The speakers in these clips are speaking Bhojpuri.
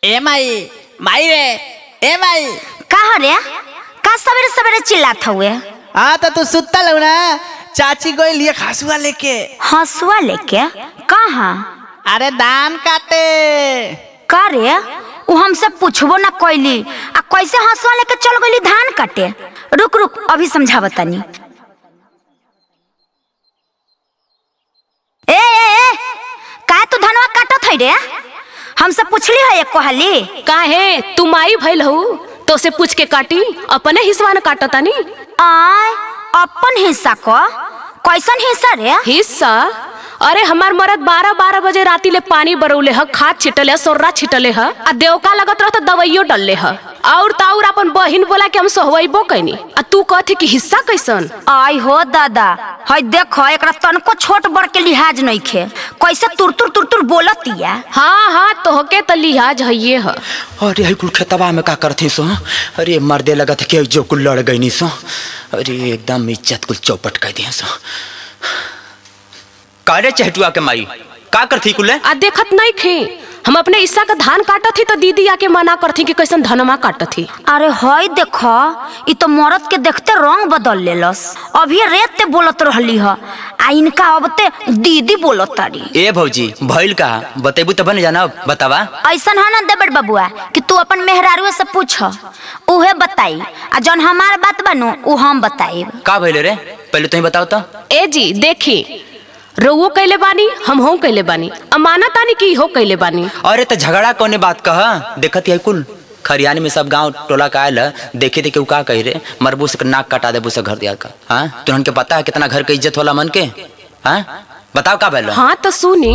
ए माई माई रे ए माई का रे का सवेरे सवेरे चिल्लात हुए हाँ तो तू सुत्ता लग ना चाची गोई लिए खासुआ लेके हंसुआ लेके कहाँ अरे धान काटे का रे उ हमसे पूछबो ना कैली आ कैसे हंसुआ लेके चल गई धान काटे रुक रुक अभी समझावतानी ए ए ए का तू धनवा काटत है रे हमसे पूछली है एक कोहली काहे तू माई भइल हऊ तो से पूछ के काटी अपने हिस्सा न काटतानी आय अपन हिस्सा को कैसन हिस्सा रे हिस्सा अरे हमार मरद बारह बारह बजे राती ले पानी बरौले ह खाद छिटले ह सोर्रा छिटले ह आ देवका लगत रहत दवाइयो डलले ह और ताउर अपन बहिन बोला के हम सोहवैबो कैनी आ तू कहथे कि हिस्सा कैसन आई हो दादा हई देखो एकरा तनको छोट बड़ के लिहाज नइखे कैसे तुर तुर तुर तुर बोलतिया हाँ हाँ तोहके त लिहाज हइये ह अरे हई कुल खेतबा में का करथी सो अरे मर्दे लगत कि जो कुल लड़ गई सो अरे एकदम इज्जत कुल चौपट कर दिए सो कारे चहटुआ के माई का करथी कुल आ देखत नहीं खे हम अपने हिस्सा का धान काटत थी तो दीदी आके मना करथी कि कैसन धनमा काटत थी अरे हई देखो ई तो मरद के देखते रंग बदल लेलस अभी रेत ते बोलत रहली ह आ इनका अब ते दीदी बोलत तारी ए भौजी भइल का बतेबू तब न जाना बतावा ऐसन है ना देबड़ बबुआ कि तू अपन मेहरारू से पूछ उहे बताई आ जौन हमार बात बनू उ हम बताइब का भइल रे पहले तुम बताओ तो ए जी देखी रउओ कैले बानी हम हो कैले बानी अमानत आनी की हो कैले बानी अरे तो झगड़ा कौने बात कह देखत है कुल खरियानी में सब गांव टोला का आयल देखे देखे उ का कही रे मरबू से नाक कटा देबू से घर दिया का हाँ तुरंत के पता है कितना घर के इज्जत होला मन के हाँ बताओ का भइल हाँ तो सुनी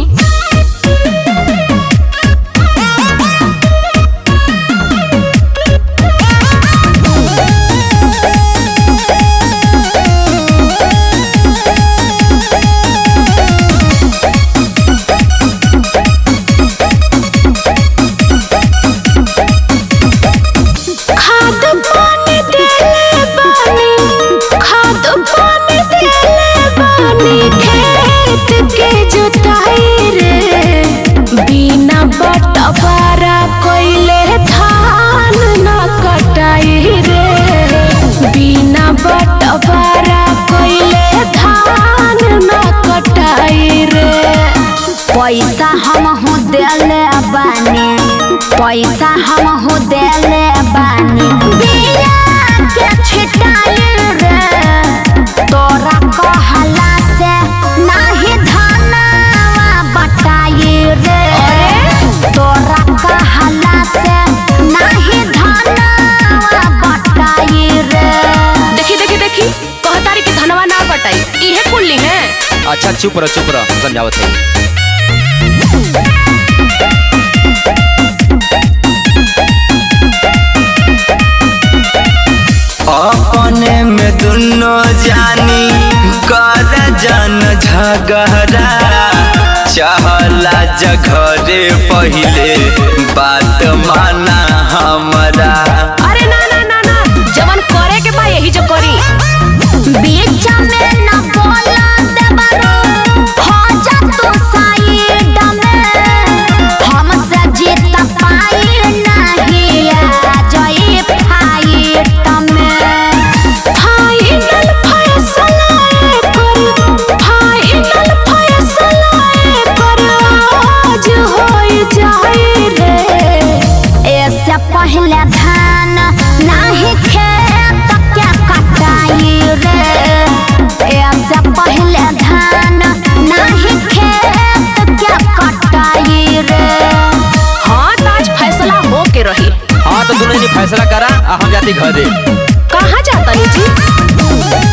खाद पानी देले बानी खाद पानी देले बानी खेत के जोताई रे बिना बटवारा कोइले धान ना कटाई रे बिना बटवारा कोइले धान ना कटाई रे पैसा हम हो देले बानी पैसा हम हो देले बानी बिया के छिटाई रे तोरा कहला से नाही धनवा बटाई रे तोरा कहला से नाही धनवा बटाई रे देखी देखी देखी कहतारी की धनवा ना बटाई इहे कुल्ली है अच्छा चुप रहो चुप रहो समझावत है अपने में दुनो जानी कर जन झगड़ा चहला जघरे पहिले बात माना हमरा अरे ना ना ना ना जवन करे के बा यही जो करी बीच में न बोला देबरो हो जा तू साइड में हमसे जीत पाई नहीं आ जाई फाइट में फाइनल फैसला कर फाइनल फैसला कर आज होई जाए रे ऐसे पहले धान नहीं खेत के कटाई रे ऐसे पहले धान नहीं खेत के कटाई रे हाँ तो आज फैसला हो के रही हाँ तो दुल्हन जी फैसला करा आ हम जाती घरे कहाँ जाता नी जी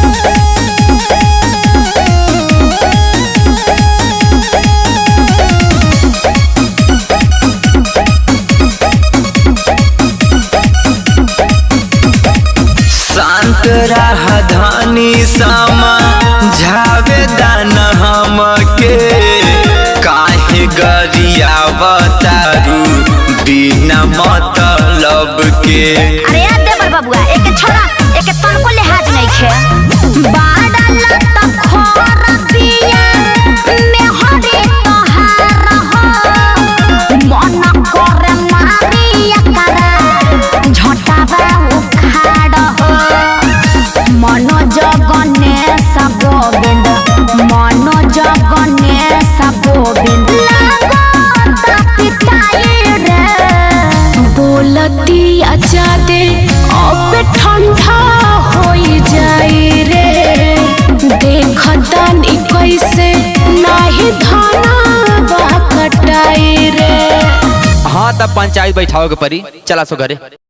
शांत रह धानी सामा झावेदान हमके काहे गरिया बतारू बिना मतलब के अरे यार देवर बबुआ एक छोड़ा एक तनको लिहाज नहीं खे बाड़ा लत खोर पिया में हरे तोहार हो मन करे मा बोलतिया जादे अब ठंडा होई जाई रे देखतानी कैसे नाही धाना बा कटाई रे हाँ तब पंचायत बैठाओ के परी चला सो घरे